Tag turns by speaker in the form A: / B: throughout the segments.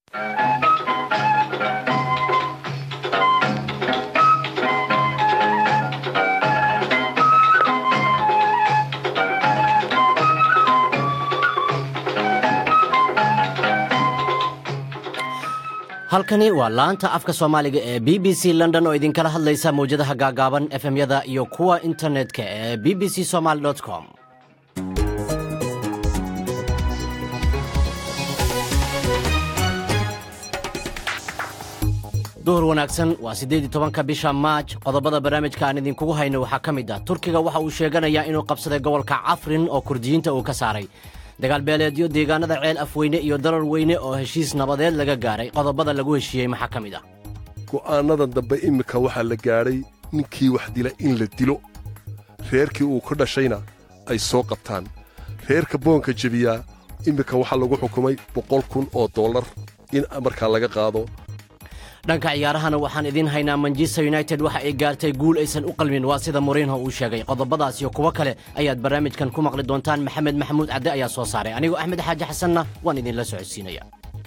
A: halkani waa laanta afka soomaaliga ee b b c london oo idinkala hadlaysa mawjadaha gaagaaban efemyada iyo kuwa internetka ee b b c somaly com duhur wanaagsan waa siddeed iyo tobanka bisha maaj qodobada barnaamijka aan idinkugu hayno waxaa ka mid ah turkiga waxa uu sheeganayaa inuu qabsaday gobolka cafrin oo kurdiyiinta uu ka saaray dagaalbeeleedyo deegaanada ceel afweyne iyo darar weyne oo heshiis nabadeed laga gaaray qodobada lagu heshiiyey maxaa ka mid ah
B: go'aannadan dambe iminka waxaa la gaadhay ninkii wax dila in la dilo reerkii uu ka dhashayna ay soo qabtaan reerka boonka jebiyaa iminka waxaa lagu xukumay boqol kun oo dollar in markaa laga qaado
A: dhanka ciyaarahana waxaan idiin haynaa manchester united waxa ay gaartay guul aysan u qalmin waa sida moriinho uu sheegay qodobadaas iyo kuwo kale ayaad barnaamijkan ku maqli doontaan maxamed maxamuud cadde ayaa soo saaray anigoo axmed xaaji xasanna waan idinla socodsiinaya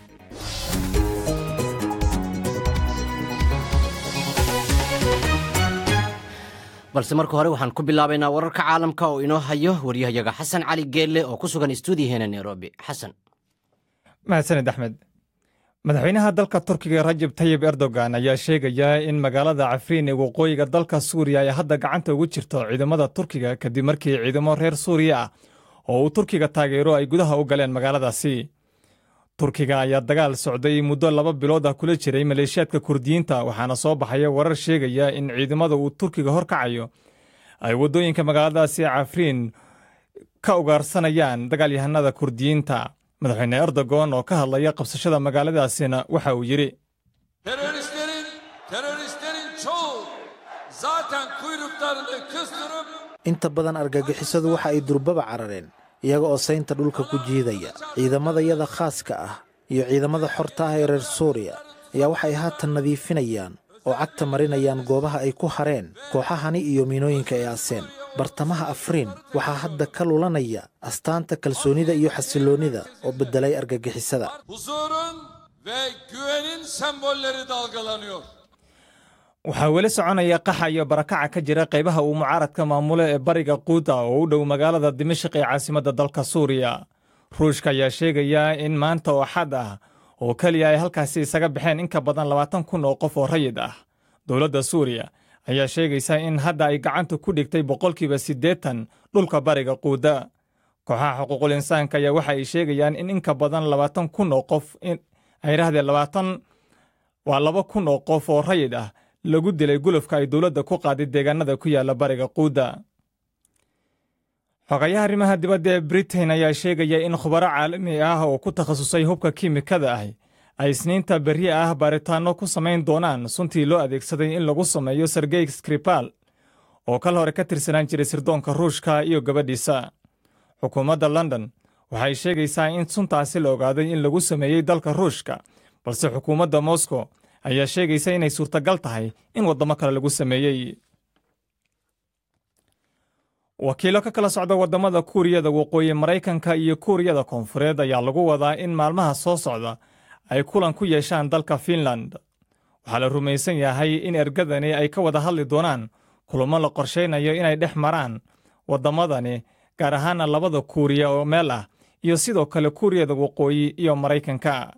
A: balse marka hore waxaan ku bilaabaynaa wararka caalamka oo inoo hayo waryahayaga xasan cali geelle oo ku sugan stuudiyaheena nairobi xasan
C: mahadsanid axmed madaxweynaha dalka turkiga rajab tayib erdogan ayaa sheegaya in magaalada cafriin ee waqooyiga dalka suuriya ay hadda gacanta ugu jirto ciidamada turkiga kadib markii ciidamo reer suuriya ah oo uu turkiga taageero ay gudaha u galeen magaaladaasi turkiga ayaa dagaal socday muddo laba bilood ah kula jiray maleeshiyaadka kurdiyiinta waxaana soo baxaya warar sheegaya in ciidamada uu turkiga horkacayo ay waddooyinka magaaladaasi cafriin ka ugaarsanayaan dagaalyahanada kurdiyiinta madaxweyne erdogan oo ka hadlaya qabsashada magaaladaasina waxa uu yidhi
D: inta badan argagixisadu waxa ay durbaba carareen iyaga oo saynta dhulka ku jiidaya ciidamadayada khaaska ah iyo ciidamada xorta ah ee reer suuriya ayaa waxay haatan nadiifinayaan oo cagta marinayaan goobaha ay ku hareen kooxahani iyo miinooyinka ee aseen bartamaha afriin waxaa hadda ka lulanaya astaanta kalsoonida iyo xasilloonnida oo beddelay argagixisada
C: waxaa weli soconaya qaxa iyo barakaca ka jira qaybaha uu mucaaradka maamulo ee bariga quuta oo u dhow magaalada dimashik ee caasimadda dalka suuriya ruushka ayaa sheegaya in maanta oo xad ah oo keliya ay halkaasi isaga baxeen in ka badan labaatan kun oo qof oo rayid ah dowladda suuriya ayaa sheegaysa in hadda ay gacanta ku dhigtay boqolkiiba siddeetan dhulka bariga quuda kooxaha xuquuqul insaanka ayaa waxa ay sheegayaan in inka badan labaatan kun oo qof ay rahdeen labaatan waa laba kun oo qof oo rayid ah lagu dilay gulufka ay dowladda ku qaaday deegaanada ku yaalla bariga quuda xogayaha arrimaha dibadda ee britain ayaa sheegaya in khubaro caalami ah oo ku takhasusay hubka kiimikada ah ay isniinta berri ah baaritaanno ku samayn doonaan suntii loo adeegsaday in lagu sameeyo sergey skripal oo kal hore ka tirsanaan jiray sirdoonka ruushka iyo gabadhiisa xukuumadda london waxay sheegaysaa in suntaasi la ogaaday in lagu sameeyey dalka ruushka balse xukuumadda moscow ayaa sheegaysa inay suurtagal tahay in waddamo kale lagu sameeyey wakiilo ka kala socda waddamada kuuriyada waqooyi maraykanka iyo kuuriyada koonfureed ayaa lagu wadaa in maalmaha soo socda ay kulan ku yeeshaan dalka fiinland waxaa la rumaysan yahay in ergadani ay ka wada hadli doonaan kulamo la qorshaynayo inay dhex maraan waddamadani gaar ahaana labada kuuriya oo meel ah iyo sidoo kale kuuriyada waqooyi iyo maraykanka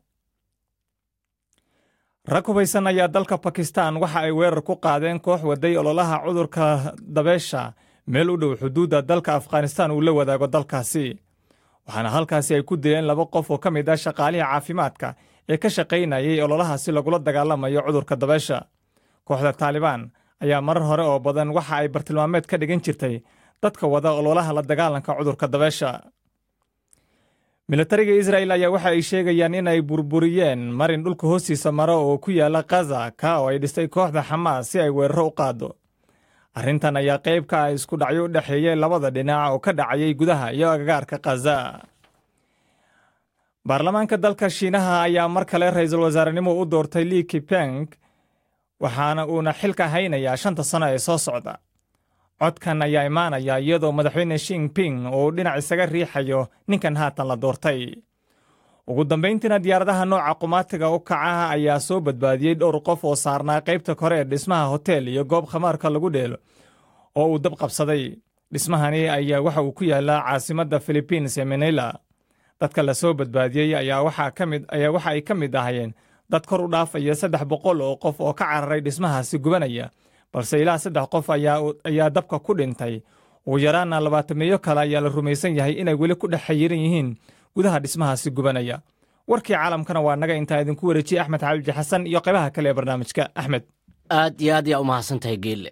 C: rag hubaysan ayaa dalka bakistan waxa ay weerar ku qaadeen koox waday ololaha cudurka dabeesha meel u dhow xuduudda dalka afghanistan uu la wadaago dalkaasi waxaana halkaasi ay ku dileen laba qof oo ka mid ah shaqaalihii caafimaadka ee ka shaqaynayay ololahaasi lagula dagaalamayo cudurka dabeesha kooxda taalibaan ayaa marar hore oo badan waxa ay bartilmaameed ka dhigan jirtay dadka wada ololaha la dagaalanka cudurka dabeesha militariga israa'el ayaa waxa ay sheegayaan in ay burburiyeen marin dhulka hoostiisa maro oo ku yaala kaza ka oo ay dhistay kooxda xamaas si ay weeraro u qaado arrintan ayaa qayb ka ah isku dhacyo u dhexeeyey labada dhinac oo ka dhacayay gudaha iyo agagaarka khaza baarlamaanka dalka shiinaha ayaa mar kale ra'iisul wasaarenimo u doortay li kipeng waxaana uuna xilka haynayaa shanta sano ee soo socda codkan ayaa imaanaya iyadoo madaxweyne shingping uu dhinac isaga riixayo ninkan haatan la doortay ugu dambayntiina diyaaradaha nooca qumaatiga u kacaha ayaa soo badbaadiyey dhowr qof oo saarnaa qaybta kore ee dhismaha hotel iyo goob khamaarka lagu dheelo oo uu dab qabsaday dhismahani ayaa waxa uu ku yaalaa caasimadda philibiins ee manila dadka la soo badbaadiyey ayaa waxa ay ka mid ahayeen dad kor u dhaafaya saddex boqol oo qof oo ka cararay dhismahaasi gubanaya balse ilaa saddex qof ayaa dabka ku dhintay ugu yaraana labaatameeyo kale ayaa la rumaysan yahay inay weli ku dhex xayiran yihiin gudaha dhismahaasi gubanaya warkii caalamkana waa naga intaa idinku wareejiyey axmed xabiibji xasan iyo qaybaha kale ee barnaamijka axmed
A: aad iyo aad yaa u mahadsan tahay geelle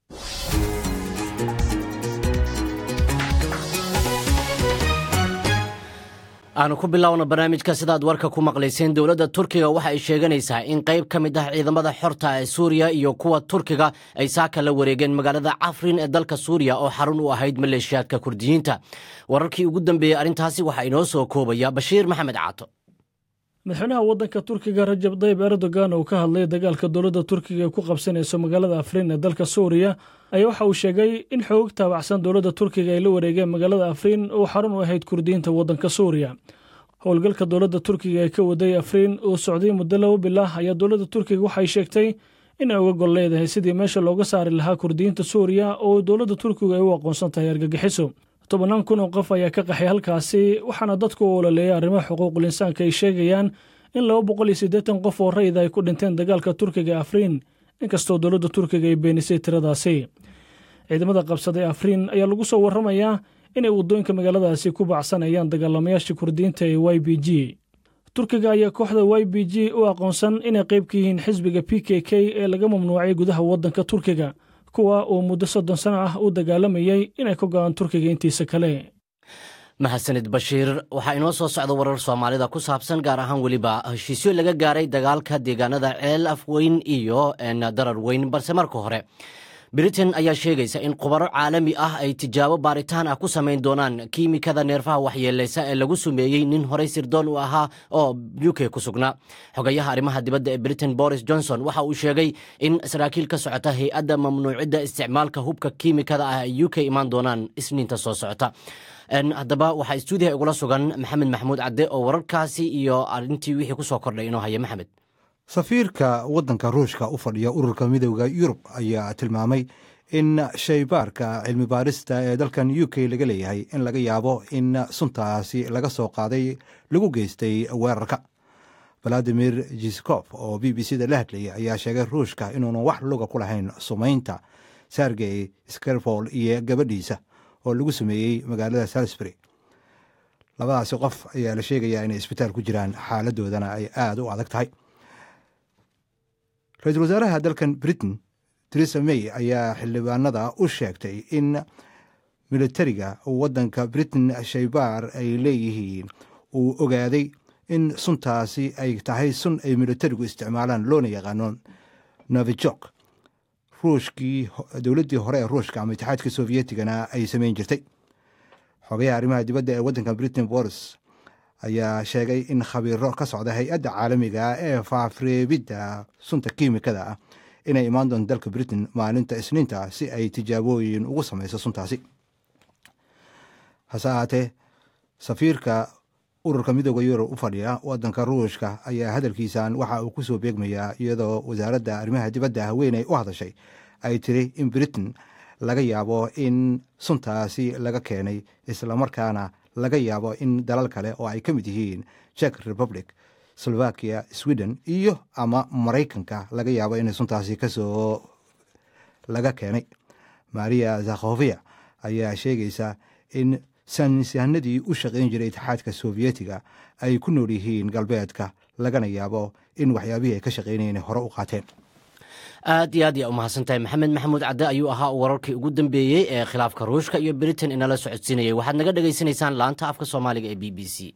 A: aanu ku bilaawno barnaamijka sidaad warka ku maqlayseen dowladda turkiga waxa ay sheeganaysaa in qayb ka mid ah ciidamada xorta ee suuriya iyo kuwa turkiga ay saaka la wareegeen magaalada cafrin ee dalka suuriya oo xarun u ahayd maleeshiyaadka kurdiyiinta wararkii ugu dambeeyey arrintaasi waxaa inoo soo koobaya bashiir maxamed caato
E: madaxweynaha waddanka turkiga rajab dayib erdogan oo ka hadlay dagaalka dowladda turkiga ee ku qabsanayso magaalada afriin ee dalka suuriya ayaa waxa uu sheegay in xoog taabacsan dowladda turkiga ay la wareegeen magaalada afriin oo xarun u ahayd kurdiyiinta waddanka suuriya howlgalka dowladda turkiga ee ka waday afriin uu socday muddo laba bilah ayaa dowladda turkiga waxay sheegtay inay uga gol leedahay sidii meesha looga saari lahaa kurdiyiinta suuriya oo dowladda turkiga ay u aqoonsan tahay argagixiso tobannaan kun oo qof ayaa ka qaxay halkaasi waxaana dadku u ololeeyay arrimaha xuquuqul insaanka ay sheegayaan in laba boqol iyo siddeetan qof oo rayida ay ku dhinteen dagaalka turkiga ee afriin inkastoo dowladda turkiga ay beenisay tiradaasi ciidamada qabsaday afriin ayaa lagu soo warramayaa inay waddooyinka magaaladaasi ku baacsanayaan dagaalamayaashii kurdiyiinta ee y b g turkiga ayaa kooxda y b g u aqoonsan inay qayb ka yihiin xisbiga p k k ee laga mamnuucay gudaha waddanka turkiga kuwa uu muddo soddon sano ah u dagaalamayay inay ka go'aan turkiga intiisa kale
A: mahadsanid bashiir waxaa inoo soo socda warar soomaalida ku saabsan gaar ahaan weliba heshiisyo laga gaaray dagaalka deegaanada ceel afweyn iyo darar weyn balse marka hore britain ayaa sheegaysa in khubaro caalami ah ay tijaabo baaritaan ah ku samayn doonaan kiimikada neerfaha waxyeeleysa ee lagu sumeeyey nin horey sirdoon u ahaa oo u k ku sugnaa xogayaha arrimaha dibadda ee britain boris johnson waxa uu sheegay in saraakiil ka socota hay-adda mamnuucidda isticmaalka hubka kiimikada ah ay u k imaan doonaan isniinta soo socota haddaba waxaa stuudiyaha igula sugan maxamed maxamuud cadde oo wararkaasi iyo arintii wixii ku soo kordhay inoo haya maxamed
F: safiirka waddanka ruushka u fadhiya ururka midooda yurub ayaa tilmaamay in shaybaarka cilmi baarista ee dalkan u k laga leeyahay in laga yaabo in suntaasi laga soo qaaday lagu geystay weerarka valadimir jiskof oo b b c da la hadlayay ayaa sheegay ruushka inuunan wax luga ku lahayn sumaynta sergey skerfol iyo gabadhiisa oo lagu sameeyey magaalada salisbury labadaasi qof ayaa la sheegayaa inay isbitaal ku jiraan xaaladoodana ay aada u adag tahay ra-iisul wasaaraha dalkan britain teresa may ayaa xildhibaanada u sheegtay in militariga waddanka britain shaybaar ay leeyihiin uu ogaaday in suntaasi ay tahay sun ay militarigu isticmaalaan loona yaqaano novijok ruushkii dowladdii hore ee ruushka ama itixaadka sovyetigana ay samayn jirtay xogayaha arrimaha dibadda ee waddanka britain boris ayaa sheegay in khabiiro ka socda hay-adda caalamiga ee faafreebidda sunta kiimikada ah inay imaan doonto dalka britain maalinta isniinta si ay tijaabooyin ugu samayso suntaasi hase ahaatee safiirka ururka midooda yurub u fadhiya waddanka ruushka ayaa hadalkiisan waxa uu ku soo beegmayaa iyadoo wasaaradda arrimaha dibadda haweeney u hadashay ay tiri in britain laga yaabo in suntaasi laga keenay islamarkaana laga yaabo in dalal kale oo ay ka mid yihiin czech republic slovakia sweden iyo ama maraykanka laga yaabo inay suntaasi kasoo laga keenay maria zakhovia ayaa sheegaysa in saynisyahanadii u shaqayn jiray itixaadka sovyetiga ay ku nool yihiin galbeedka lagana yaabo in waxyaabihii ay ka shaqaynayeen hore u qaateen
A: aad iyo aad yaa u mahadsan tahay maxamed maxamuud cadde ayuu ahaa wararkii ugu dambeeyey ee khilaafka ruushka iyo britain inala socodsiinayay waxaad naga dhegaysanaysaan laanta afka soomaaliga ee b b c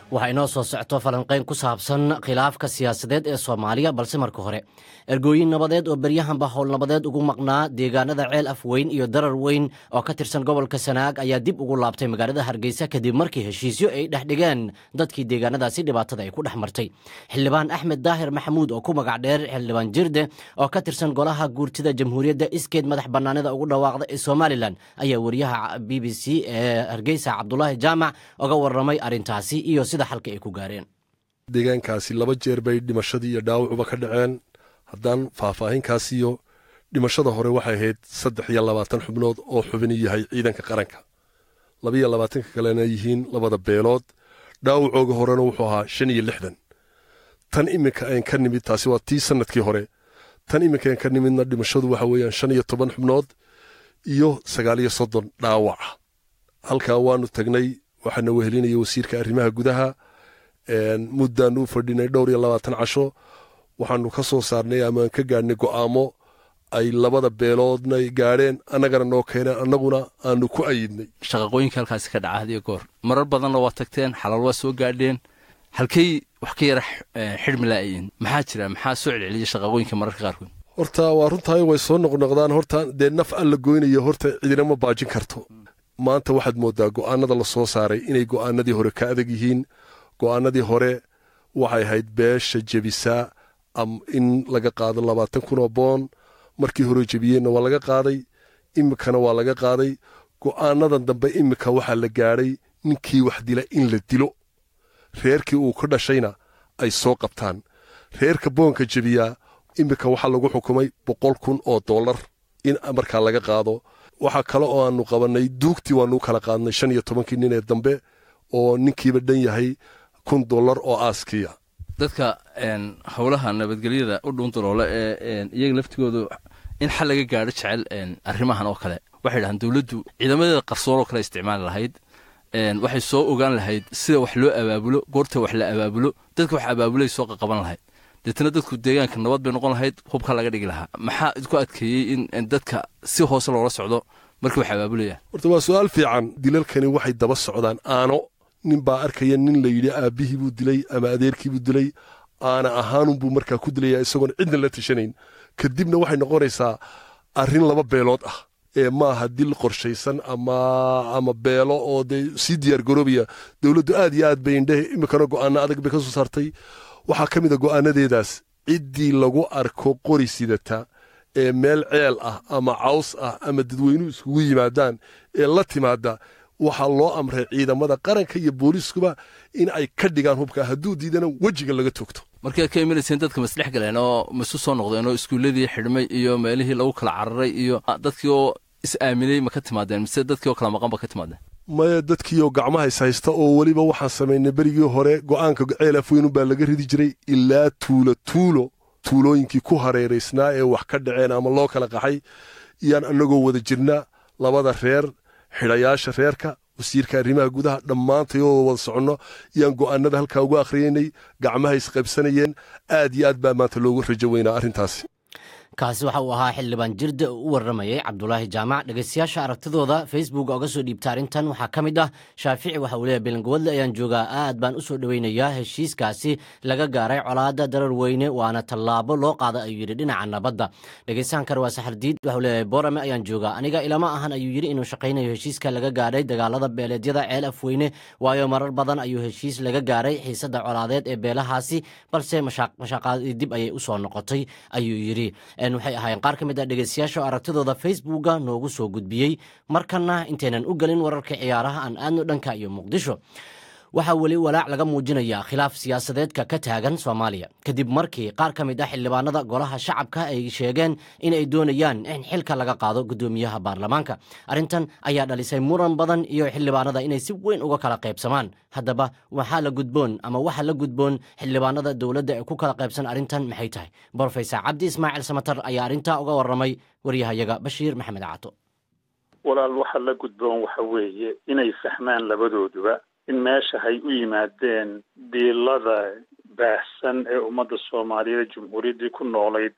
A: waxaa inoo soo socto falanqayn ku saabsan khilaafka siyaasadeed ee soomaaliya balse marka hore ergooyin nabadeed oo beryahanba howl nabadeed ugu maqnaa deegaanada ceel afweyn iyo darar weyn oo ka tirsan gobolka sanaag ayaa dib ugu laabtay magaalada hargeysa kadib markii heshiisyo ay dhex dhigeen dadkii deegaanadaasi dhibaatada ay ku dhex martay xildhibaan axmed daahir maxamuud oo ku magac dheer xildhibaan jirde oo ka tirsan golaha guurtida jamhuuriyadda iskeed madax bannaanida ugu dhawaaqda ee somalilan ayaa wariyaha b b c ee hargeysa cabdulaahi jaamac oga warramay arrintaasi iyo sida xalka ay ku gaareen
B: deegaankaasi laba jeer bay dhimashadii iyo dhaawacuba ka dhaceen haddaan faahfaahinkaasiyo dhimashada hore waxay ahayd saddex iyo labaatan xubnood oo xubin yahay ciidanka qaranka labaiyo labaatanka kalena yihiin labada beelood dhaawacooga horena wuxuu ahaa shan iyo lixdan tan iminka aan ka nimid taasi waa tii sanadkii hore tan iminka aan ka nimidna dhimashadu waxa weeyaan shan iyo toban xubnood iyo sagaal iyo soddon dhaawaca halkaa waanu tagnay waxaana wehelinaya wasiirka arrimaha gudaha muddaanu u fadhinay dhowr iyo labaatan casho waxaanu ka soo saarnay amaan ka gaadhnay go'aamo ay labada beeloodna gaadheen annagana noo keeneen annaguna aanu ku ayidnay
G: shaqaqooyinka halkaasi ka dhaca hadiyo goor marar badanna waa tagteen xalaal waa soo gaadheen halkay wax ka yara xidhmi la'ayiin maxaa jira maxaa soo celceliya shaqaqooyinka mararka qaarkood
B: horta waa runtahay way soo noqnoqdaan horta dee naf alla goynayo horta cidina ma baajin karto maanta waxaad mooddaa go'aanada la soo saaray inay go'aanadii hore ka adag yihiin go'aanadii hore waxay ahayd beesha jebisaa in laga qaado labaatan kun oo boon markii hore jebiyeenna waa laga qaaday iminkana waa laga qaaday go'aanadan dambe iminka waxaa la gaadhay ninkii wax dila in la dilo reerkii uu ka dhashayna ay soo qabtaan reerka boonka jebiyaa iminka waxaa lagu xukumay boqol kun oo dollar in markaa laga qaado waxaa kale oo aanu qabannay duugtii waanuu kala qaadnay shan iyo tobankii nin ee dambe oo ninkiiba dhan yahay kun dollar oo aaskiya
G: dadka howlaha nabadgelyada u dhuundaloole ee iyaga laftigoodu in xal laga gaadho jecel arrimahan oo kale waxay dhahaan dowladdu ciidamadeeda qarsoonoo kale isticmaali lahayd waxay soo ogaan lahayd sida wax loo abaabulo goorta wax la abaabulo dadka wax abaabulay soo qaqaban lahayd deetna dadku deegaanka nabad bay noqon lahayd hubka laga dhigi lahaa maxaa idku adkeeyey in dadka si hoose loola socdo markii wax abaabulayaan
B: horta waa su-aal fiican dilalkani waxay daba socdaan aano nin baa arkaya nin la yidhi aabbihii buu dilay ama adeerkii buu dilay aana ahaanunbuu markaa ku dilaya isagoon cidna la tashanayn kadibna waxay noqonaysaa arrin laba beelood ah ee maaha dil qorshaysan ama beelo oo dee sii diyaar garoobaya dowladdu aad iyo aad bay indhehe iminkana go'aano adag bay ka soo saartay waxaa ka mid a go'aanadeedaas ciddii lagu arko qori sidata ee meel ceel ah ama caws ah ama dadweynuhu iskugu yimaadaan ee la timaada waxaa loo amray ciidamada qaranka iyo booliiskuba in ay ka dhigaan hubka hadduu diidana wejiga laga toogto
G: markii aad ka imanayseen dadka masdhex galeen oo maisu soo noqdeen oo iskuulladii xidhmay iyo meelihii lagu kala cararay iyo dadkii oo is-aaminay ma ka timaadeen mise dadkii oo kala maqan ba ka timaadeen
B: maya dadkiioo gacmaha is haysta oo weliba waxaan samaynay berigii hore go'aanka ceel afweynun baa laga ridi jiray ilaa tuulo tuulo tuulooyinkii ku hareeraysnaa ee wax ka dhaceen ama loo kala qaxay iyaan annagoo wada jirna labada reer xidhayaasha reerka wasiirka arrimaha gudaha dhammaantayoo wada soconno iyaan go'aanada halkaa ugu akhriyaynay gacmaha isqaybsanayeen aad iyo aad baa maanta loogu rajo weynaa arrintaasi
A: kaasi waxa uu ahaa xildhibaan jirde oo u warramayay cabdulaahi jaamac dhegaystayaasha aragtidooda facebook oga soo dhiibta arrintan waxaa ka mid ah shaafici waxa uu leeyahy belangawadle ayaan joogaa aad baan u soo dhoweynayaa heshiiskaasi laga gaaray colaadda darar weyne waana tallaabo loo qaada ayuu yidhi dhinaca nabadda dhegaystahan kale waa saxardiid waxau leeyahay boorame ayaan joogaa aniga ilama ahan ayuu yidhi inuu shaqaynayo heshiiska laga gaadhay dagaalada beeleedyada ceel afweyne waayo marar badan ayuu heshiis laga gaaray xiisadda colaadeed ee beelahaasi balse mashaaqaadii dib ayay u soo noqotay ayuu yidhi waxay ahaayeen qaar ka mid ah dhegaystayaasha oo aragtidooda facebooka noogu soo gudbiyey markana intaynan u gelin wararka ciyaaraha aan aadno dhanka iyo muqdisho waxaa weli walaac laga muujinayaa khilaaf siyaasadeedka ka taagan soomaaliya kadib markii qaar ka mid ah xildhibaanada golaha shacabka ay sheegeen in ay doonayaan in xilka laga qaado guddoomiyaha baarlamaanka arrintan ayaa dhalisay muran badan iyo xildhibaanada inay si weyn uga kala qaybsamaan haddaba waxaa la gudboon ama waxa la gudboon xildhibaanada dowladda ee ku kala qaybsan arrintan maxay tahay brofesor cabdi ismaaciil samatar ayaa arrintaa uga warramay waryahayaga bashiir maxamed cato
H: walaal waxa la gudboon waxa weeye inay fahmaan labadooduba in meesha hay u yimaadeen diilada baahsan ee ummadda soomaaliyeed jumhuuriyaddii ku noolayd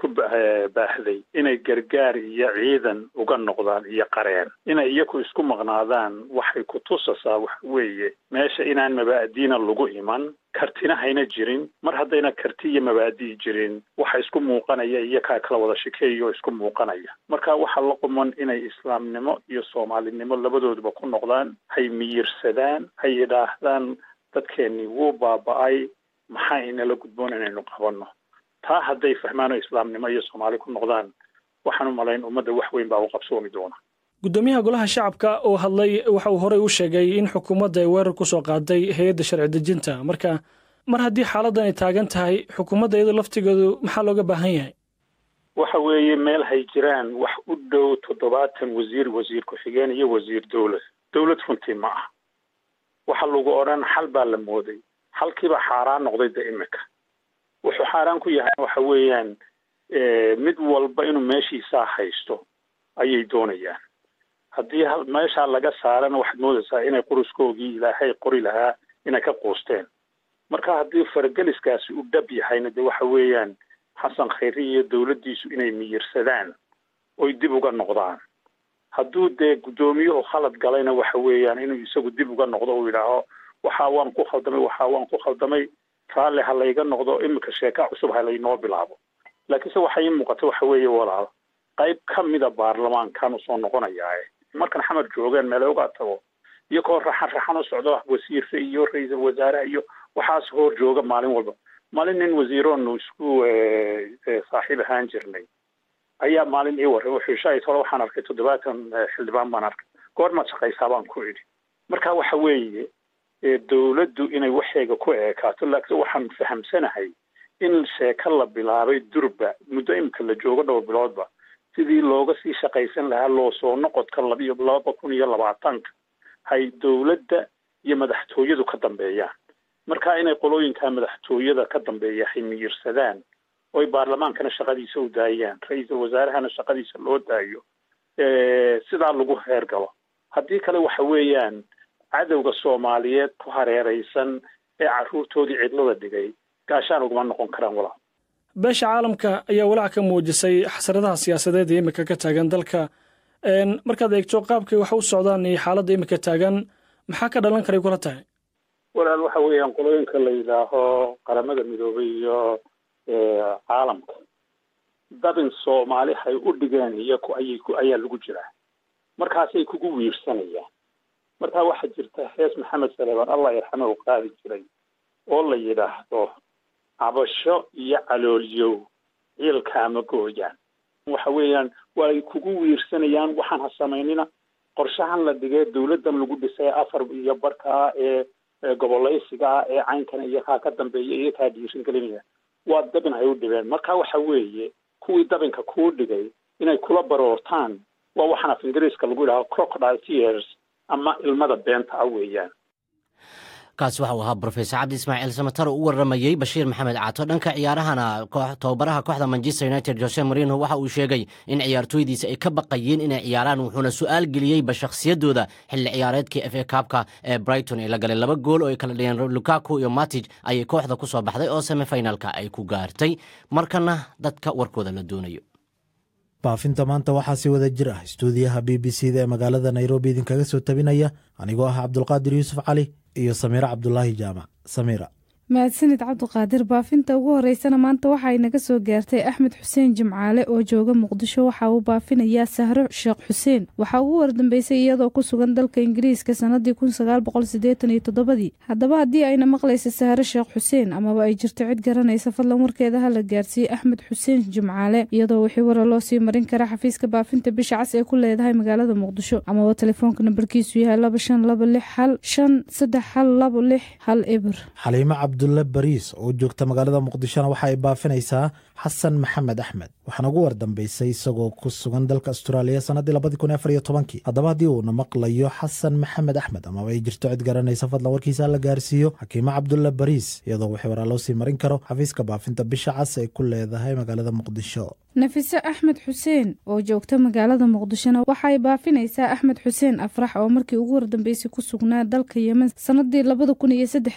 H: ku baahday inay gargaar iyo ciidan uga noqdaan iyo qareen inay iyaku isku maqnaadaan waxay ku tusasaa waxa weeye meesha inaan mabaadiina lagu iman kartina hayna jirin mar haddayna karti iyo mabaadii jirin waxa isku muuqanaya iyo kaa kala wada shikeeya oo isku muuqanaya marka waxaa la quman inay islaamnimo iyo soomaalinimo labadooduba ku noqdaan hay miyirsadaan hay yidhaahdaan dadkeennii wuu baaba-ay maxaa inala gudboon inaynu qabanno taa hadday fahmaan oo islaamnimo iyo soomaali ku noqdaan waxaan u malayn ummadda wax weyn baa u qabsoomi doona
E: guddoomiyaha golaha shacabka oo hadlay waxa uu horey u sheegay in xukuumadda ay weerar ku soo qaaday hay-adda sharci dejinta marka mar haddii xaaladdan ay taagan tahay xukuumadda iyadoo laftigeedu maxaa looga baahan yahay
H: waxa weeye meel hay jiraan wax u dhow toddobaatan wasiir wasiir ku-xigeen iyo wasiir dowlad dowlad runtii ma ah waxa lagu odhan xal baa la mooday xalkiiba xaaraan noqday de imika wuxuu xaaraan ku yahay waxa weeyaan mid walba inuu meeshiisaa haysto ayay doonayaan haddii meeshaa laga saarana waxaad moodaysaa inay quruskoogii ilaahay qori lahaa inay ka quusteen marka haddii farageliskaasi u dhab yahayna de waxa weeyaan xasan khayri iyo dowladdiisu inay miyirsadaan oy dib uga noqdaan hadduu dee guddoomiyuhu khalad galayna waxa weeyaan inuu isagu dib uga noqdo uu yidhaaho waxaa waan ku khaldamay waxaa waan ku khaldamay raalli ha layga noqdo imika sheeka cusub ha laynoo bilaabo laakiinse waxay ii muuqata waxa weeye walaal qayb ka mida baarlamaankan usoo noqonayaae markan xamar joogeen meele uga tago iyagoo raxan raxan u socdo wasiirka iyo ra-iisul wasaaraha iyo waxaas hor jooga maalin walba maalin nin wasiiroonu isku saaxiib ahaan jirnay ayaa maalin ii warray wuxuu shaahid hore waxaan arkay toddobaatan xildhibaan baan arkay goormaad shaqaysaa baan ku idhi marka waxa weeye dowladdu inay waxeega ku eekaato laakiin waxaan fahamsanahay in sheeko la bilaabay durba muddo imika la joogo dhowr biloodba sidii looga sii shaqaysan lahaa loo soo noqodka labiyo laba kun iyo labaatanka hay dowladda iyo madaxtooyadu ka dambeeyaan marka inay qolooyinka madaxtooyada ka dambeeya hay miyirsadaan oy baarlamaankana shaqadiisa u daayaan ra-iisul wasaarahana shaqadiisa loo daayo sidaa lagu heergalo haddii kale waxa weeyaan cadowga soomaaliyeed ku hareeraysan ee carruurtoodii cidlada dhigay gaashaan uguma noqon karaan walaal
E: beesha caalamka ayaa walaac ka muujisay xasradaha siyaasadeed ee imika ka taagan dalka markaad eegto qaabkay wax u socdaan iyo xaaladda imika taagan maxaa ka dhalan karay kula tahay
H: walaal waxa weeyaan qolooyinka la yidhaaho qaramada midoobay iyo caalamka dabin soomaali hay u dhigeen iyaku ayay ku ayaa lagu jiraa markaasay kugu wiirsanayaan markaa waxaa jirta hees maxamed saleebaan allah yarxame u qaadi jiray oo la yidhaahdo cabasho iyo caloolyow ciilkaama gooyaan waxa weeyaan way kugu wiirsanayaan waxaan ha samaynina qorshahan la dhigee dowladdan lagu dhisay afar iyo barkaa ee gobolaysiga ah ee caynkana iyo kaa ka dambeeya iyo kaa dhiirin gelinaya waa dabin hay u dhibeen marka waxa weeye kuwii dabinka kuu dhigay inay kula baroortaan waa waxaan af ingiriiska lagu yidhaho crocodile tears ama ilmada beenta ah weeyaan
A: kaasi waxa uu ahaa brofesor cabdi ismaaciil samatar oo u waramayey bashiir maxamed caato dhanka ciyaarahana tababaraha kooxda manchester united jose marino waxa uu sheegay in ciyaartooydiisa ay ka baqayeen inay ciyaaraan wuxuuna su-aal geliyeyba shakhsiyaddooda xilli ciyaareedkii f a kaabka ee brighton ee la galay laba gool oo ay kala dhigeen lukaku iyo matij ayay kooxda ku soo baxday oo semifinalka ay ku gaartay markana dadka warkooda la doonayo
D: baafinta maanta waxaa si wada jir ah istuudiyaha b b c da ee magaalada nairobi idinkaga soo tabinaya anigoo ah cabdulqaadir yuusuf cali iyo samiiro cabdulaahi jaamac samiira
I: mahadsanid cabdiqaadir baafinta ugu horeysana maanta waxaay naga soo gaartay axmed xuseen jimcaale oo jooga muqdisho waxa uu baafinayaa sahro sheekh xuseen waxaa ugu wardambeysay iyadoo ku sugan dalka ingiriiska sanadii kun sagaal boqol sideetan iyo toddobadii haddaba haddii ayna maqlaysa sahro sheekh xuseen amaba ay jirto cid garanaysa fadlan warkeeda ha la gaarsiiye axmed xuseen jimcaale iyadoo wixii wara loo sii marin kara xafiiska baafinta bisha cas ee ku leedahay magaalada muqdisho amaba telefoonka nambarkiisu yahay laba shan laba lix hal shan saddex hal labo lix hal ebir
D: cabdulle bariis oo joogta magaalada muqdishona waxa ay baafinaysaa xasan maxamed axmed waxaana ugu wardambeysay isagoo ku sugan dalka astraaliya sannaddii labadii kun afar iyo tobankii haddaba haddii uuna maqlayo xasan maxamed axmed amaba ay jirto cid garanaysa fadlan warkiisa la gaarsiiyo xakiimo cabdulle bariis iyadoo wixii waraa loo sii marin karo xafiiska baafinta bisha cas ay ku leedahay magaalada muqdisho
I: nafise axmed xuseen oo joogta magaalada muqdishona waxaay baafinaysaa axmed xuseen afrax oo markii ugu wardambeysay ku sugnaa dalka yemen sanadii labada kun iyo saddexdii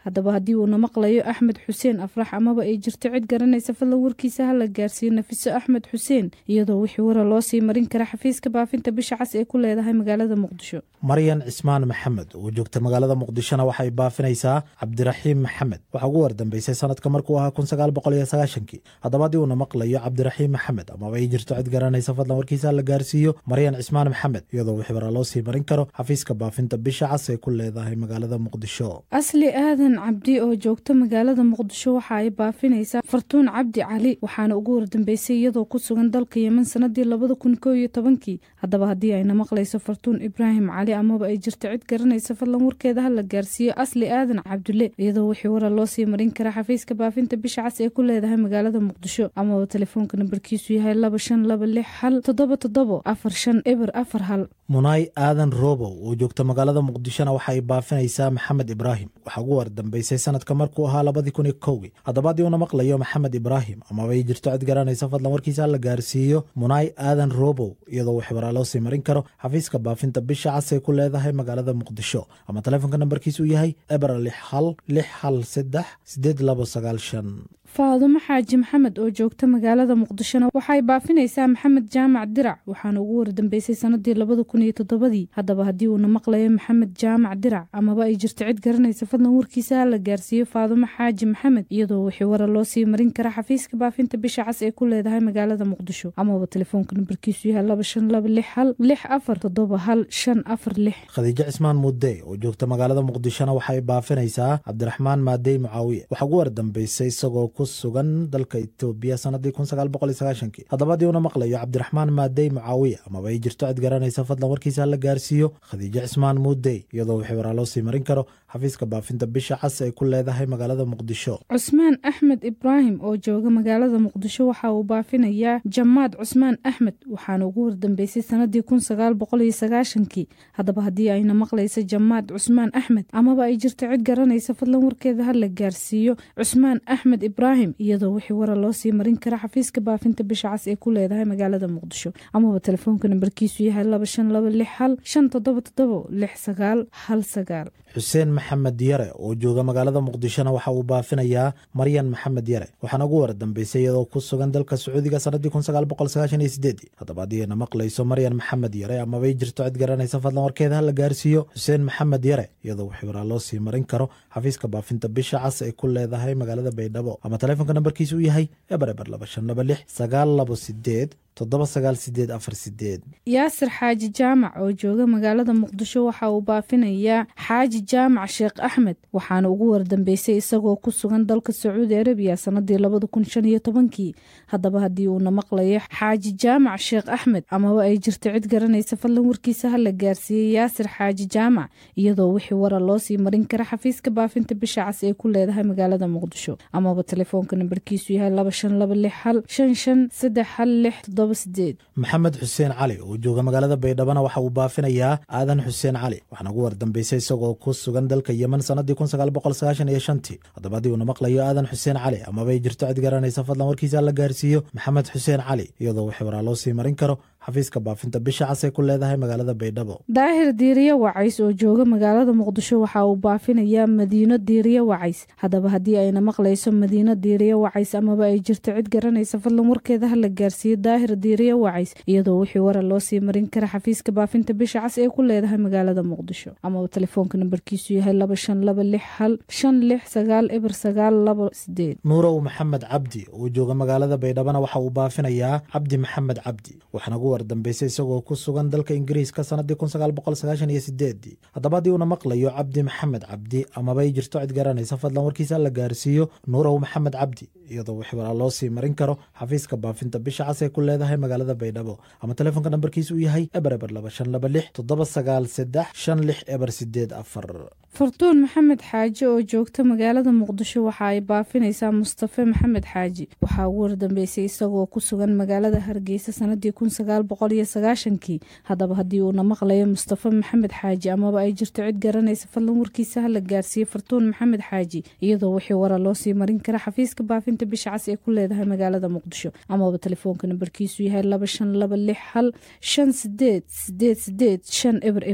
I: haddaba haddii uuna maqlayo axmed xuseen afrax amaba ay jirto cid garanaysa fadlan warkiisa hala gaarsiiyo nafiso axmed xuseen iyadoo wixii wara loo sii marin kara xafiiska baafinta bisha cas ee ku leedahay magaalada muqdisho
D: maryan cismaan maxamed oo joogta magaalada muqdishona waxay baafinaysaa cabdiraxiim maxamed waxaa ugu wardambeysay sanadka markuu ahaa kun sagaal boqol iyo sagaashankii haddaba haddii uuna maqlayo cabdiraxiim maxamed amaba ay jirto cid garanaysa fadlan warkiisa hala gaarsiiyo maryan cismaan maxamed iyadoo wixii wara loo sii marin karo xafiiska baafinta bisha cas ee ku leedahay magaalada muqdisho
I: asli aadan cabdi oo joogta magaalada muqdisho waxa ay baafinaysaa fartuun cabdi cali waxaana ugu wardambeysay iyadoo ku sugan dalka yemen sanadii labada kun koo iyo tobankii haddaba haddii ayna maqlayso fartuun ibraahim cali amaba ay jirto cid garanaysa fadlan warkeeda hala gaarsiiyo asli aadan cabdulle iyadoo wixii wara loo sii marin kara xafiiska baafinta bisha cas ee ku leedahay magaalada muqdisho amaba telefoonka nambarkiisu yahay laba shan laba lix hal toddoba toddobo afar shan eber afar hal
D: munaay aadan robow oo joogta magaalada muqdishona waxa ay baafinaysaa maxamed ibraahim waxaa ugu wardambeysay sanadka markuu ahaa labadii kun iyo kowgii haddaba haddii uuna maqlayo maxamed ibraahim amaba ay jirto cid garanaysa fadlan warkiisa la gaarsiiyo munaay aadan robow iyadoo wixii waraa loo sii marin karo xafiiska baafinta bisha cas ee ku leedahay magaalada muqdisho ama telefoonka nambarkiisu yahay ebra lix hal lix hal saddex sideed labo sagaal shan
I: faadumo xaaji maxamed oo joogta magaalada muqdishona waxay baafinaysaa maxamed jaamac dirac waxaana ugu wardambeysay sanadii labada kun iyo toddobadii haddaba haddii uuna maqlayo maxamed jaamac dirac amaba ay jirto cid garanaysa fadlan warkiisa ha la gaarsiiyo faadumo xaaji maxamed iyadoo wixii wara loo sii marin kara xafiiska baafinta bisha cas ee ku leedahay magaalada muqdisho amaba telefoonka nambarkiisu yahay laba shan laba lix hal lix afar toddoba hal shan afar lix
D: khadiijo cismaan mudde oo joogta magaalada muqdishona waxay baafinaysaa cabdiraxmaan maadey mucaawiye waxaa ugu wardambeysay isagoo ku sugan dalka etoobiya sanadii kun sagaal boqol iyo sagaashankii haddaba haddii uuna maqlayo cabdiraxmaan maadey mucaawiye amaba ay jirto cid garanaysa fadlan warkiisa la gaarsiiyo khadiijo cismaan muudey iyadoo wixii waraa loo sii marin karo xafiiska baafinta bisha cas ay ku leedahay magaalada muqdisho
I: cusmaan axmed ibraahim oo jooga magaalada muqdisho waxa uu baafinayaa jamaad cusmaan axmed waxaana ugu wardambeysay sanadii kun sagaal boqol iyo sagaashankii haddaba haddii ayna maqlaysa jamaad cusmaan axmed amaba ay jirto cid garanaysa fadlan warkeeda ha la gaarsiiyo cusmaan axmed ibraahim iyadoo wixii wara loo sii marin kara xafiiska baafinta bisha cas ee ku leedahay magaalada muqdisho amaba telefoonka nambarkiisu yahay laba shan laba lix hal shan toddoba toddobo lix sagaal hal sagaal
D: xuseen maxamed yare oo jooga magaalada muqdishona waxa uu baafinayaa maryan maxamed yare waxaana ugu wardambeysay iyadoo ku sugan dalka sacuudiga sanadii kun sagaal boqol sagaashan iyo sideedii haddaba haddii ayna maqlayso maryan maxamed yare amabay jirto cid garanaysa fadlan warkeeda ha la gaarsiiyo xuseen maxamed yare iyadoo wixii waraa loo sii marin karo xafiiska baafinta bisha cas ay ku leedahay magaalada baydhabo ama telefoonka nambarkiisu uu yahay eber eber laba shan laba lix sagaal labo sideed toddoba sagaal sideed afar sideed
I: yaasir xaaji jaamac oo jooga magaalada muqdisho waxa uu baafinayaa xaaji jaamac sheekh axmed waxaana ugu wardambeysay isagoo ku sugan dalka sacuudi arabiya sanadii labada kun shan iyo tobankii haddaba haddii uuna maqlayo xaaji jaamac sheekh axmed amaba ay jirto cid garanaysa fadlan warkiisa ha la gaarsiiyey yaasir xaaji jaamac iyadoo wixii wara loo sii marin kara xafiiska baafinta bisha cas ee ku leedahay magaalada muqdisho amaba telefoonka nambarkiisu yahay laba shan laba lix hal shan shan saddex hal lix
D: maxamed xuseen cali oo jooga magaalada baydhabona waxa uu baafinayaa aadan xuseen cali waxaana ugu wardambeysay isagoo ku sugan dalka yemen sanadii kun sagaal boqol sagaashan iyo shantii haddaba haddii uuna maqlayo aadan xuseen cali amabay jirto cid garanaysa fadlan warkiisa la gaarsiiyo maxamed xuseen cali iyadoo wixii waraa loo sii marin karo xafiiska baafinta bisha cas ay ku leedahay magaalada baydhabo
I: daahir diiriye wacays oo jooga magaalada muqdisho waxa uu baafinayaa madiino diiriye wacays haddaba haddii ayna maqlayso madiino diiriye wacays amaba ay jirto cid garanaysa fadlan warkeeda ha la gaarsiiyo daahir diiriye wacays iyadoo wixii wara loo sii marin kara xafiiska baafinta bisha cas ee ku leedahay magaalada muqdisho amaba telefoonka nambarkiisu yahay laba shan laba lix hal shan lix sagaal eber sagaal laba sideed
D: nuurow maxamed cabdi oo jooga magaalada baydhabona waxa uu baafinayaa cabdi maxamed cabdi waxaana ugu wardambeysay isagoo ku sugan dalka ingiriiska sanadii kun sagaal boqol sagaashan iyo sideedii haddaba haddii uuna maqlayo cabdi maxamed cabdi amabay jirto cid garanaysa fadlan warkiisa la gaarsiiyo nuurow maxamed cabdi iyadoo wixii waraa loo sii marin karo xafiiska baafinta bisha cas ee ku leedahay magaalada baydhabo ama telefoonka nambarkiisa uu yahay eber eber laba shan laba lix toddoba sagaal saddex shan lix eber sideed afar
I: fartuun maxamed xaaji oo joogta magaalada muqdisho waxa ay baafinaysaa mustafe maxamed xaaji waxaa ugu wardambeysay isagoo ku sugan magaalada hargeysa sanadii kun sagaal boqol iyo sagaashankii haddaba haddii uuna maqlayo mustafe maxamed xaaji amaba ay jirto cid garanaysa fadlan warkiisa ha la gaarsiiyo fartuun maxamed xaaji iyadoo wixii wara loo sii marin kara xafiiska baafinta bisha cas ee ku leedahay magaalada muqdisho amaba telefoonka nambarkiisu yahay laba shan laba lix hal shan sideed sideed sideed shan eber eber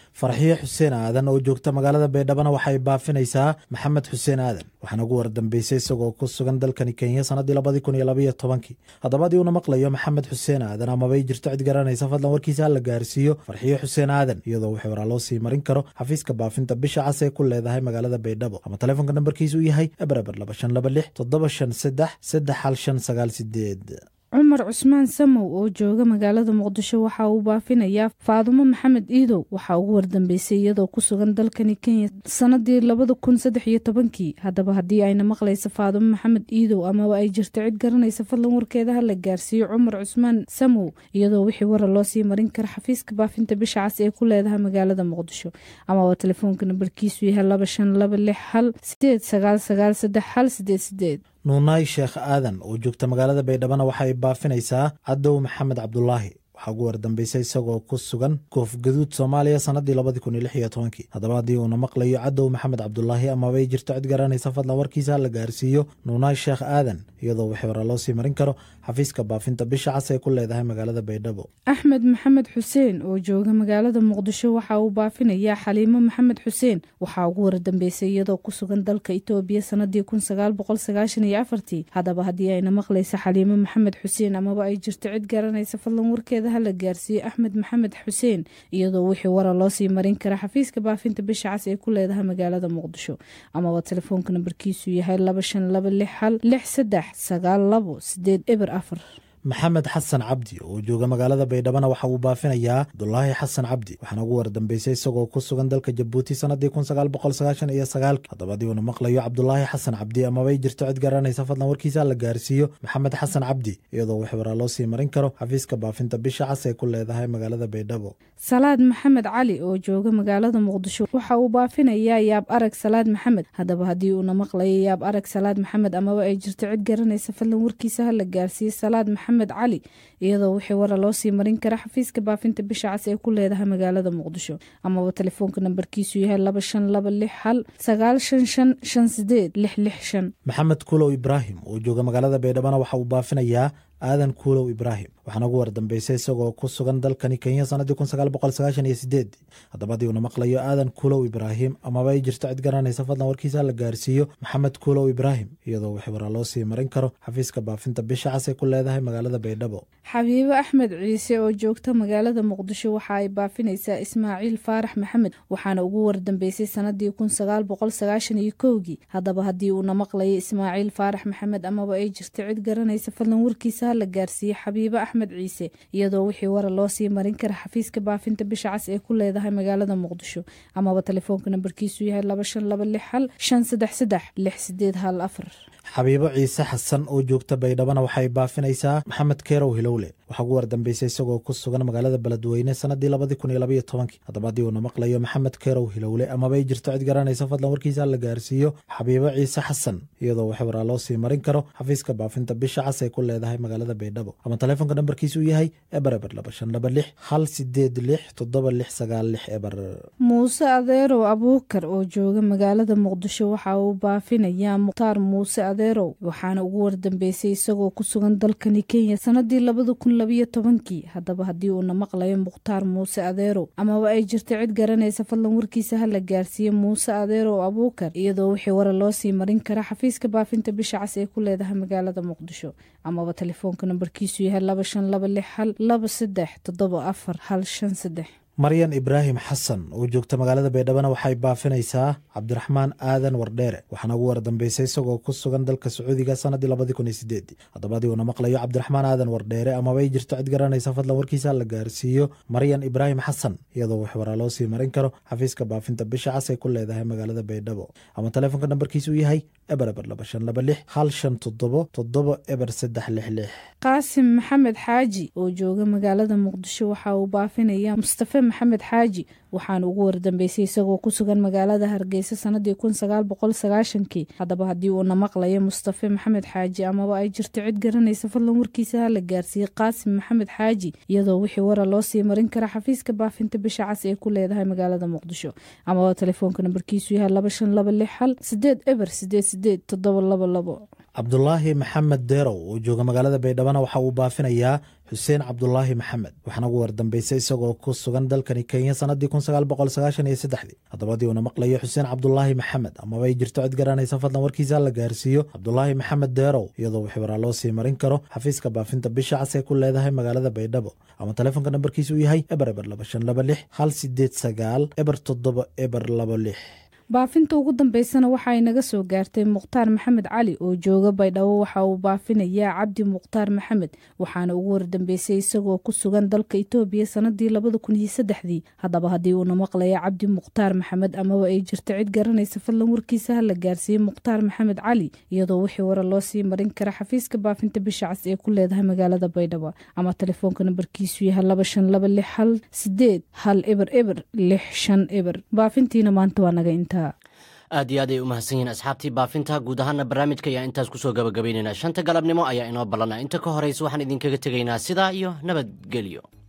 D: farxiyo xuseen aadan oo joogta magaalada baydhabana waxay baafinaysaa maxamed xuseen aadan waxaana ugu wardambeysay isagoo ku sugan dalkani kenya sannaddii labadii kun iyo labaiyo tobankii haddaba haddii uuna maqlayo maxamed xuseen aadan amabay jirto cid garanaysa fadlan warkiisa hala gaarsiiyo farxiyo xuseen aadan iyadoo wixii waraa loo sii marin karo xafiiska baafinta bisha cas ee ku leedahay magaalada baydhabo ama taleefonka nambarkiisu u yahay ebereber laba shan laba lix toddoba shan saddex saddex hal shan sagaal sideed
I: cumar cusmaan samow oo jooga magaalada muqdisho waxa uu baafinayaa faadumo maxamed iidow waxaa ugu wardambeysay iyadoo ku sugan dalkani kenya sanadii labada kun saddex iyo tobankii haddaba haddii ayna maqlaysa faadumo maxamed iidow amaba ay jirto cid garanaysa fadlan warkeeda ha la gaarsiiyo cumar cusmaan samow iyadoo wixii wara loo sii marin kara xafiiska baafinta bisha cas ee ku leedahay magaalada muqdisho amaba telefoonka nambarkiisu yahay laba shan laba lix hal sideed sagaal sagaal saddex hal sideed sideed
D: nuunaay sheekh aadan oo joogta magaalada baydhabana waxay baafinaysaa cadow maxamed cabdulaahi waxaa ugu wardambeysay isagoo ku sugan koof gaduud soomaaliya sannaddii labadii kun iyo lix iyo tobankii haddaba haddii uuna maqlayo cadow maxamed cabdulaahi amabay jirto cid garanaysa fadlan warkiisa ha la gaarsiiyo nuunaay sheekh aadan iyadoo wixii hore loo sii marin karo xafiiska baafinta bisha cas ee ku leedahay magaalada baydhabo
I: axmed maxamed xuseen oo jooga magaalada muqdisho waxa uu baafinayaa xaliimo maxamed xuseen waxaa ugu wardambeysay iyadoo ku sugan dalka itoobiya sanadii kun sagaal boqol sagaashan iyo afartii haddaba haddii ayna maqlaysa xaliimo maxamed xuseen amaba ay jirto cid garanaysa fadlan warkeeda ha la gaarsiiyo axmed maxamed xuseen iyadoo wixii wara loo sii marin kara xafiiska baafinta bisha cas ee ku leedahay magaalada muqdisho amaba telefoonka nambarkiisu yahay laba shan laba lix hal lix saddex sagaal labo sideed eber afar
D: maxamed xasan cabdi oo jooga magaalada baydhabana waxa uu baafinayaa abdulaahi xasan cabdi waxaana ugu wardambeysay isagoo ku sugan dalka jabuuti sanadii kun sagaal boqol sagaashan iyo sagaalki haddaba haddii uuna maqlayo cabdulaahi xasan cabdi amabay jirto cid garanaysa fadlan warkiisa la gaarsiiyo maxamed xasan cabdi iyadoo wixii waraa loo sii marin karo xafiiska baafinta bisha cas ee ku leedahay magaalada baydhabo
I: salaad maxamed cali oo jooga magaalada muqdisho waxa uu baafinayaa yaab arag salaad maxamed haddaba haddii uuna maqlayo yaab arag salaad maxamed amaba ay jirto cid garanaysa fadlan warkiisa ha la gaarsiiyo salaad maxamed cali iyadoo wixii wara loo sii marin kara xafiiska baafinta bisha cas ee ku leedahay magaalada muqdisho amaba telefoonka nambarkiisu yahay laba shan laba lix hal sagaal shan shan shan sideed lix lix shan
D: maxamed kuulow ibraahim oo jooga magaalada baydhabana waxa uu baafinayaa aadan kuulow ibraahim waxaana ugu wardambeysay isagoo ku sugan dalkani kenya sanadii kun sagaal boqol sagaashan iyo sideed haddaba haddii uuna maqlayo aadan kuulow ibraahim amaba ay jirto cid garanaysa fadlan warkiisa la gaarsiiyo maxamed kuulow ibraahim iyadoo wixii waraa loo sii marin karo xafiiska baafinta bisha cas ee ku leedahay magaalada baydhabo
I: xabiibo axmed ciise oo joogta magaalada muqdisho waxa ay baafinaysaa ismaaciil faarax maxamed waxaana ugu wardambeysay sanadii kun sagaal boqol sagaashan iyo kowgii haddaba haddii uuna maqlayo ismaaciil faarax maxamed amaba ay jirto cid garanaysa fadlan warkiisa la gaarsiiye xabiibo axmed ciise iyadoo wixii wara loo sii marin kara xafiiska baafinta bisha cas ee ku leedahay magaalada muqdisho amaba telefoonka nambarkiisu yahay laba shan laba lix hal shan saddex saddex lix sideed hal afar
D: xabiibo ciise xasan oo joogta baydhabana waxay baafinaysaa maxamed keerow hilowle waxaa ugu wardambeysay isagoo ku sugan magaalada beledweyne sanadii labadii kun iyo labaiyo tobankii haddaba haddii uuna maqlayo maxamed keerow hilowle amabay jirto cid garanaysa fadlan warkiisa la gaarsiiyo xabiibo ciise xasan iyadoo wax waraa loo sii marin karo xafiiska baafinta bisha cas ay ku leedahay magaalada baydhabo ama telefoonka nambarkiisu uu yahay eber eber laba shan laba lix hal sideed lix toddoba lix sagaal lix eber
I: muuse adeerow abuukar oo jooga magaalada muqdisho waxa uu baafinayaa mukhtaar muuse adeerow waxaana ugu wardambeysay isagoo ku sugan dalkani kenya sanadii labada kun labiyo tobankii haddaba haddii uuna maqlayo mukhtaar muuse adeerow amaba ay jirto cid garanaysa fadlan warkiisa ha la gaarsiiye muuse adeerow abuukar iyadoo wixii wara loo sii marin kara xafiiska baafinta bisha cas ee ku leedahay magaalada muqdisho amaba telefoonka nambarkiisu yahay laba shan laba lix hal laba saddex toddoba afar hal shan saddex
D: maryan ibraahim xasan oo joogta magaalada baydhabana waxay baafinaysaa cabdiraxmaan aadan wardheere waxaana ugu wardambeysay isagoo ku sugan dalka sacuudiga sanadii labadii kun iyo sideedii haddaba haddii uuna maqlayo cabdiraxmaan aadan wardheere amabay jirto cid garanaysa fadlan warkiisa la gaarsiiyo maryan ibraahim xasan iyadoo wax waraa loo sii marin karo xafiiska baafinta bisha cas ay ku leedahay magaalada baydhabo ama telefoonka nambarkiisu yahay eber eber laba shan laba lix hal shan toddobo toddoba eber saddex lix lix
I: qaasim maxamed xaaji oo jooga magaalada muqdisho waxa uu baafinayaa mustafe maxamed xaaji waxaana ugu wardambeysay isagoo ku sugan magaalada hargeysa sanadii kun sagaal boqol sagaashankii haddaba haddii uuna maqlayo mustafe maxamed xaaji amaba ay jirto cid garanaysa fadlan warkiisa ha la gaarsiiyey qaasim maxamed xaaji iyadoo wixii wara loo sii marin kara xafiiska baafinta bisha cas ee ku leedahay magaalada muqdisho amaba telefoonka nambarkiisu yahay laba shan laba lix hal sideed eber sideed sideed toddoba laba labo
D: cabdulaahi maxamed deerow oo jooga magaalada baydhabana waxa uu baafinayaa xuseen cabdulaahi maxamed waxaana ugu wardambeysay isagoo ku sugan dalkani kenya sanadii haddabadii uuna maqlayo xuseen cabdulaahi maxamed amaba ay jirto cid garanaysa fadlan warkiisa la gaarsiiyo cabdulaahi maxamed deerow iyadoo wixii waraa loo sii marin karo xafiiska baafinta bisha cas ee ku leedahay magaalada baydhabo ama telefoonka nambarkiisa uu yahay eber eber laba shan laba lix hal sideed sagaal eber toddoba eber laba lix
I: baafinta ugu dambeysana waxa ay naga soo gaartay mukhtaar maxamed cali oo jooga baydhabo waxa uu baafinayaa cabdi mukhtaar maxamed waxaana ugu wardambeysay isagoo ku sugan dalka itoobiya sanadii labada kun iyo saddexdii haddaba haddii uuna maqlaya cabdi mukhtaar maxamed amaba ay jirto cid garanaysa fadlan warkiisa ha la gaarsiiyey mukhtaar maxamed cali iyadoo wixii wara loo sii marin kara xafiiska baafinta bisha cas ee ku leedahay magaalada baydhabo ama telefoonka nambarkiisu yahay laba shan laba lix hal sideed hal eber eber lix shan eber baafintiina maanta waa naga intaa
A: aad iyo aad ay u mahadsan yihiin asxaabtii baafinta guud ahaana barnaamijka ayaa intaas kusoo gabagabaynaynaa shanta galabnimo ayaa inoo ballana inta ka horeysa waxaan idinkaga tegaynaa sidaa iyo nabadgelyo